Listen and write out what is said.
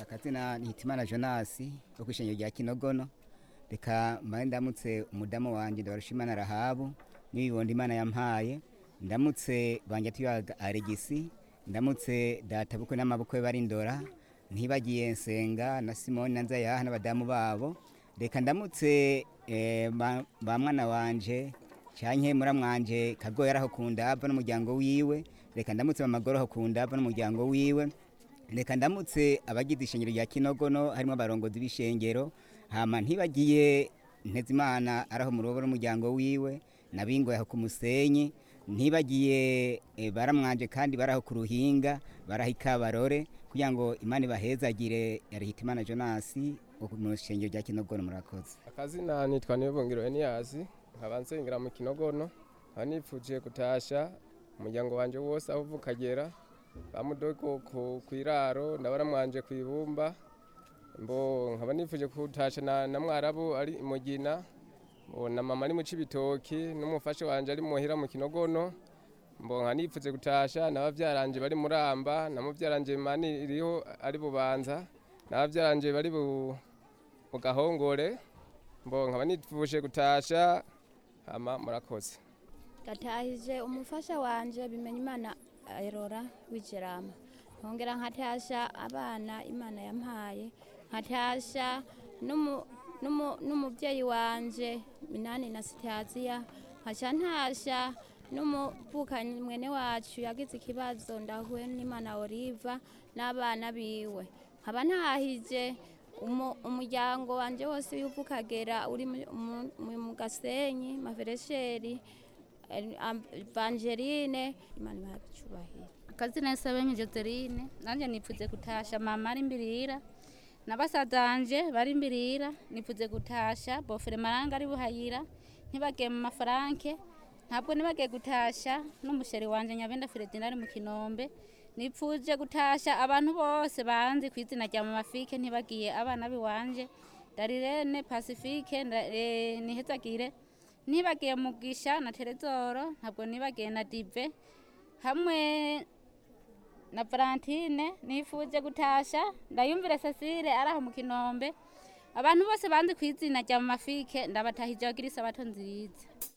akazina ni hitimana jonasi wo kwishengero rya kinogono reka mbaye ndamutse umudamu wanje ndabarushimana rahabu n'ibibondo imana yampaye ndamutse banje tuyaga aregisi ndamutse databukwe n'amabukwe bari ndora ntibagiye nsenga na simoni na nzayaha n'abadamu babo reka ndamutse eh, ba ba mwana wanje canke muramwanje kagoya araho kundava n'umuryango wiwe reka ndamutse mamagoro aho kundava n'umuryango wiwe reka ndamutse abagize ishengero rya kinogono harimo abarongozi b'ishengero hama ntibagiye ntezimana araho mu rubo n'umuryango wiwe nabingoye aho ku musenyi ntibagiye eh, baramwanje kandi baraho ku ruhinga baraho ikabarore kugira ngo imana ibahezagire yarihita imana jonasi wo mu ishengero rya kinogono murakoze akazina nitwa nibongero eniyasi nkaba nsengera mu kinogono nkaba nipfuje gutasha umuryango wanje wose aho uvuka agera bamudoko ku kwiraro ndabaramwanje ku ibumba mbo nkaba nipfuje gutasha na, na mwarabu ari imugina mbo na mama ari mu cibitoki n'umufasha wanje ari muhira mu kinogono mbo nkaba nipfuze gutasha n'abavyaranje bari muramba na muvyaranje mani iriho ari bubanza n'abavyaranje bari bu mu gahongore mbo nkaba nipfuje gutasha hama murakoze ndatahije umufasha wanje bimenya imana erora w'ijerama nkongera nkatasha abana imana yampaye nkatasha n'umu- n'umu- n'umubyeyi wanje minani na sitaziya nkaca ntasha n'umuvukanyi mwene wacu yagize ikibazo ndahuye n'imana oliva n'abana biwe nkaba ntahije umu- umuryango wanje wose w'ivukagera uri mu- mu- mu- mu gasenyi maveresheri Evangeline imana ibaha icubahiro akazina Sabenye Joseline nanje nipfuze gutasha mama ari imbirira na basazanje bari imbirira nipfuze gutasha bofere maranga ari buhayira ntibagiye mu mafaranke ntabwo nibagiye gutasha n'umusheri wanje nyabenda Fredina ari mu kinombe nipfuje gutasha abantu bose banzi ku izina rya mama Fike ntibagiye abana biwanje Darirene Pacifique nda- eh, nihezagire nibagiye mugisha na Terezoro ntabwo nibagiye na Dive hamwe na Valentine nifuje gutasha ndayumvire Cecile araho mu kinombe abantu bose banzi ku izina rya Mama Fike ndabatahije bagira isabato nziza